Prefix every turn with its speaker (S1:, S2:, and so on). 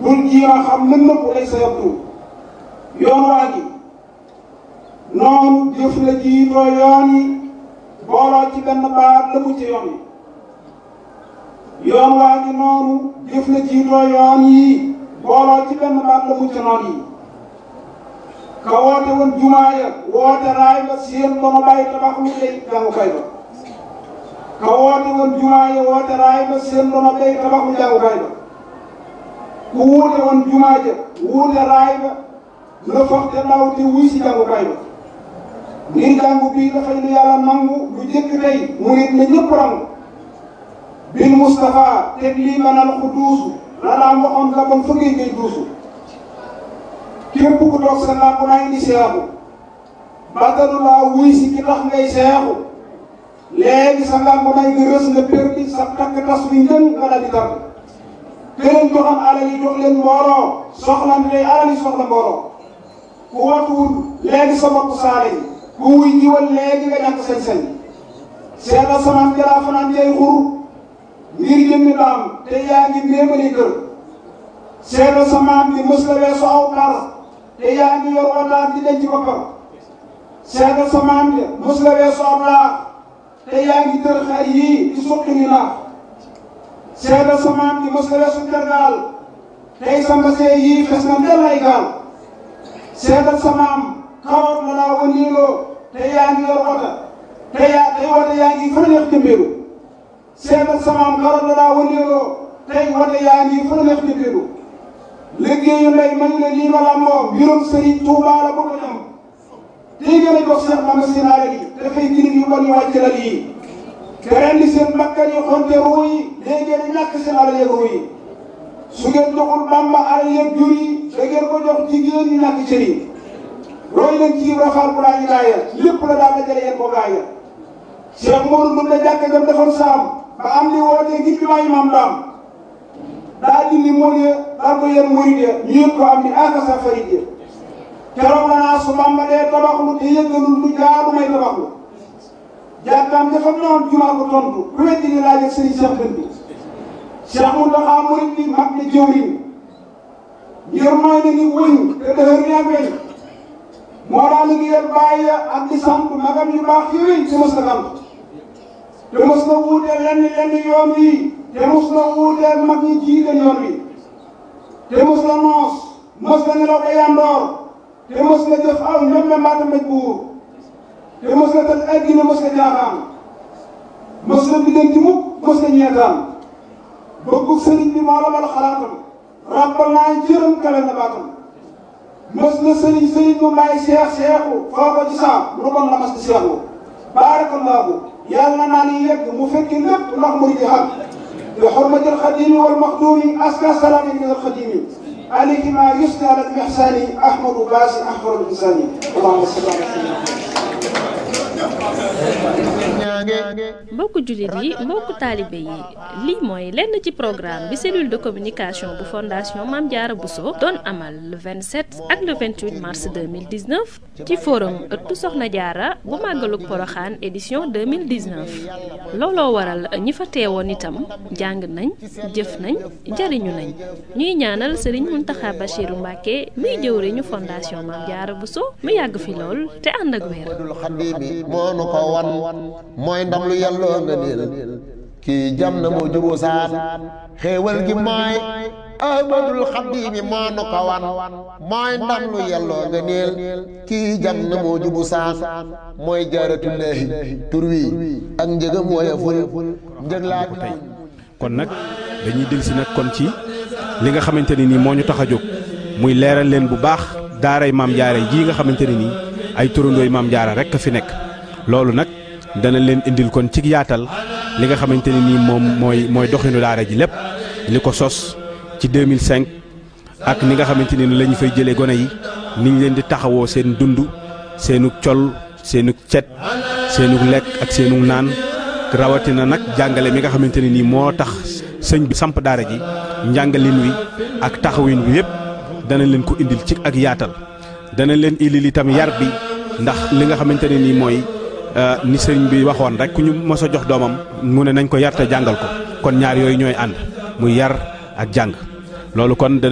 S1: bul jiima xam lën nëpp lay sa yabdu yoon waa gi noonu jëf la jiitoo yoon yi booloo ci benn baat la mu ci yoon yi yoon waa gi noonu jëf la jiitoo yoon yi booloo ci benn baat la mu ci noon yi ka woote woon jumaa ya woote raay ba seen ba ma bàyyi tabax lu lay jàngukaay ba ka woote woon jumaa ya woote raay ba seen ba ma bàyyi tabax lu jàngukaay ba ku wuute woon jumaa ja wuute raay ba la foog te ndaw te wuy si jàngukaay ba ngir jàngu bii dafay lu yàlla nangu lu jëkk tey mu nit na ñëpp rangu bil Moustapha teg lii banal ku duusu la daan waxoon la bon fëggee ngay duusu képp ku toog sa làmp naa indi seexu batalu laa wuy si ki tax ngay seexu léegi sa làmp naa ngi rës nga perdi sa takk tas wi njën nga dal di tàgg këleen joxam alal yi jox leen mbooloo soxla ni day alal yi soxla mbooloo ku watuwul léegi sa bopp saale yi ku wuy jiwal léegi nga ñàkk sañ-sañ seetal samaan jalaa fanaan jay xur ngir jëmmi daam te yaa ngi méemali kër seetal samaan bi mës la weesu aw par te yaa ngi yor wataat di denc boppam seetal samaan bi mës la weesu aw laax te yaa ngi tër xar yii di suqi ni naax seetal samaan bi mës la weesu tergaal tey sa mbasee yii fes na ndel ay gaal seetal samaam karoot la laa wëndeeloo te yaa ngi yor wata te yaa tey wata yaa ngi fa neex jëmbeelu seetal samaam karoot la laa wëndeeloo tey wata yaa ngi fa neex jëmbeelu liggéeyu ndey mañ la lii ma làmboo mbirum sëriñ Tuubaa la bu ko ñam tey gën a jox Seex Bamba seen alal yi dafay girim yu bon yu wàcc lal yi te rendi seen bakkan yi xonte ruu yi léegi ngeen di ñàkk seen alal yeeg ruu yi su ngeen joxul Bamba alal yeeg jur yi da ngeen ko jox jigéen ñi ñàkk cër yi roy leen ci rafaal bu laa ñu laaya lépp la daal dajale yéen ko gaaya Cheikh Modou Ndour la jàkka jam defoon saam ba am li wootee ngir bi maa imaam daam daa dindi mool ya daal ko yéen murid ya ñu yëg ko am ni akasa farid ya keroog la naa su Bamba dee tabaxlu te yëgalul lu jaadu may tabaxlu jàkkaam dafa noon jumaa ko tontu ku weddi ni laaj ak sëriñ Cheikh Dënd bi Cheikh Mountakha murid bi mag na jëwriñ ngir mooy na ni wëñ te dëhër ni ak weñ moo daan liggéeyal bàyyi ak di sant magam yu baax yooyu te mos na sant te mos na wuuteel lenn lenn yoon wi te mos na wuuteel mag ñi jiite yoon wi te mos na noos mos na nelaw ba yandoor te mos na jëf aw ñoom mbaata mbéj buur te mos na tëj addina mos na jaaxaan mos na biddanti mukk mos na ñeetaan bëggu sëriñ bi moo la bal xalaatam ràbbal naa jërëm kawe na baatam mës na sëriñ sëriñ mu may seex seexu foo ko ci saa lu bon la mas di seexu baarakallaahu yàlla naa ni yegg mu fekki lépp ndax muy di xam bi xurmatil xadimi wal maxduumi aska salaami min alxadimi alayhi ma yusni ala mihsani ahmadu baasi ahmadu insani allahumma salli ala
S2: mbokku jullit yi mbokku taalibe yi lii mooy lenn ci programme bi cellule de communication bu fondation Mame Diarra Bousso doon amal le 27 ak le 28 mars 2019 ci forum ëttu Soxna Diarra bu màggalug Poroxaan édition 2019 looloo waral ñi fa teewoon itam jàng nañ jëf nañ jariñu nañ ñuy ñaanal Serigne Mountakha Bachirou Mbacké muy jëwriñu fondation Mame Diarra Bousso mu yàgg fi lool te ànd ak wér
S3: moo nu ko wan mooy ndam lu yàlloo nga niil kii jam na moo juboo saan xéewal gi mooy ahmadul xaddiimi moo nu ko wan mooy ndam lu yàlloo nga niil kii jam na moo jubu saan mooy jaaratullaahi tur wi ak njëgam wooya ful njëg laa ko tey
S4: kon nag dañuy dellusi nag kon ci li nga xamante ne nii moo ñu tax a jóg muy leeral leen bu baax daaray maam jaara jii nga xamante ne nii ay turandooy maam jaara rek a fi nekk loolu nag dana leen indil kon ci yaatal li nga xamante ne nii moom mooy mooy doxinu daara ji lépp li ko sos ci 2005 ak ni nga xamante ni la ñu fay jëlee gone yi ni ñu leen di taxawoo seen dund seenug col seenug cet seenug lekk ak seenug naan rawatina nag jàngale mi nga xamante ne nii moo tax sëñ bi samp daara ji njàngalin wi ak taxawin wi yépp dana leen ko indil ci ak yaatal dana leen indil itam yar bi ndax li nga xamante ne nii mooy ni sëriñ bi waxoon rek ku ñu mos a jox doomam mu ne nañ ko yar te jàngal ko kon ñaar yooyu ñooy ànd muy yar ak jàng loolu kon